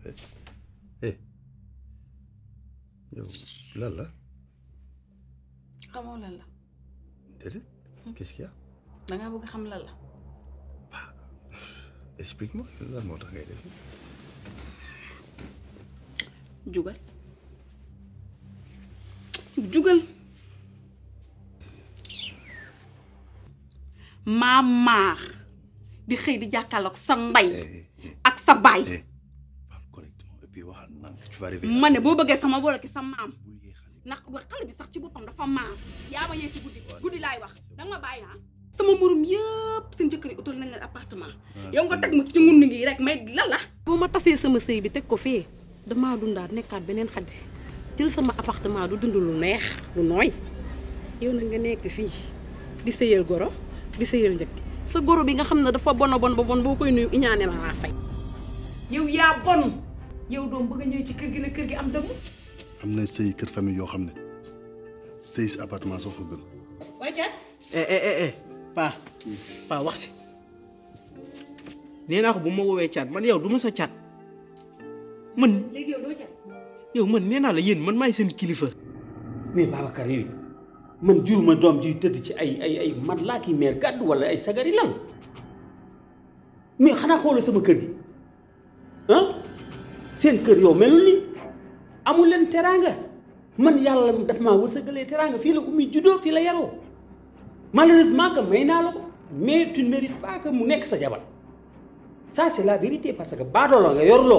eh yow lan la xamoo lan la déedéet qu'est-ce qu'il y a da ngaa bëgg xam lan la explique-moi lan moo tax ngay def jugal jugal maa maar di xëy di jàkkaarloog sa ndey ak sa baay parle correctement et puis waxal nank tu vas arriver ma ne boo bëggee sama wala ki sa maam ndax wa xale bi sax ci boppam dafa maam yaa ma yee ci guddi guddi laay wax danga ma bàyyi ah sama morom yëpp seen jëkkër yi utal nañ leen appartement yow nga teg ma ci ngun ngi rek may lan la boo ma tasee sama sëy bi teg ko fee damaa dundaat nekkaat beneen xaddi jël sama appartement du dund lu neex lu nooy yow na nga nekk fii di sëyal goro di sëyal njëkk sa goro bi nga xam ne dafa bon a bon ba bon boo koy nuyu iñaane la laa fay yow yaa bon yow doom bëgg a ñëw ci kër gi la kër gi am dëmm am na sëy kër famille yoo xam ne sëy si appartement sax ko gën waaye caat eh eh eh eh paa paa wax si nee naa ko bu ma woowee caat man yow du ma sa caat man léegi yow doo caat yow man nee naa la yéen man maay seen kilifa mais Babacar yow man juruma doom ji tëdd ci ay ay ay mat laa ki meer gàddu wala ay sagari lan mais xanaa xoolal sama kër gi ah seen kër yow melul ni amul leen teraanga man yàlla daf maa wërsëgalee teraanga fii la ummi juddoo fii la yaroo malheureusement que may naa la ko mais tu ne mérites pas que mu nekk sa jabar ça c'est la vérité parce que baadoo la nga yorloo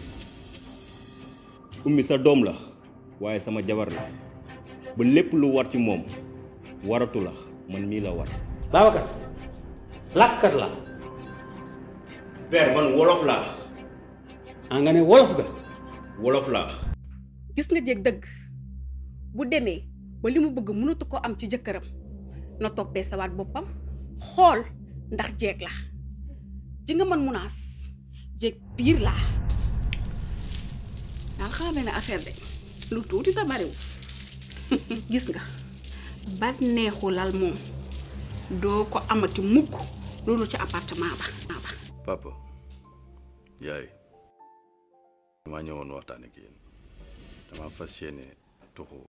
ummi sa doom la waaye sama jabar la ba lépp lu war ci moom waratu la man mii la war Babacar làkkat la père man wolof laa a nga ne wolof ga wolof laa gis nga jéeg dëgg bu demee ba li mu bëgg mënatu ko am ci jëkkëram na toog bee sawaat boppam xool ndax jéeg la ji nga mën munaas jéeg biir laa daal xamal benn affaire de lu tuuti te bariwul gis nga ba neexu lal moom doo ko amati mukk loolu ci appartement ba papa yaay damaa ñëwoon waxtaan ak yéen dama fas yéene tuxu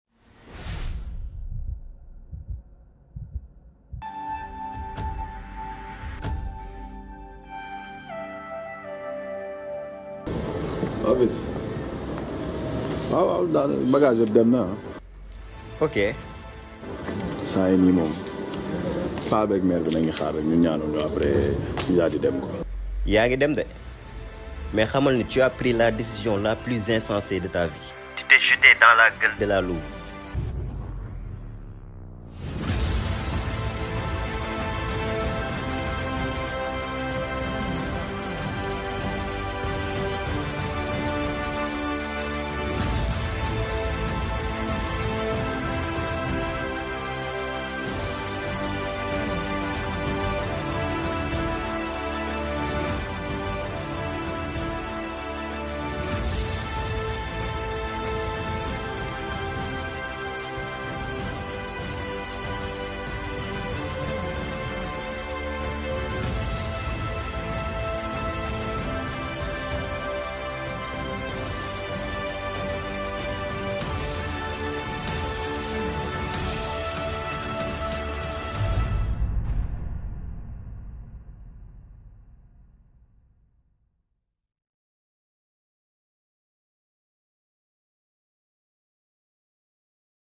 waaw bis waaw waaw daal bagage yëpp dem na ah. ok saa yi nii moom paa beeg mère bi nañu xaar rek ñu ñaanal ñu après ñu daal di dem ko. yaa ngi dem de mais xamal ni tu as pris la décision la plus insensée de ta vie tu t'es jeté dans la gueule de la louve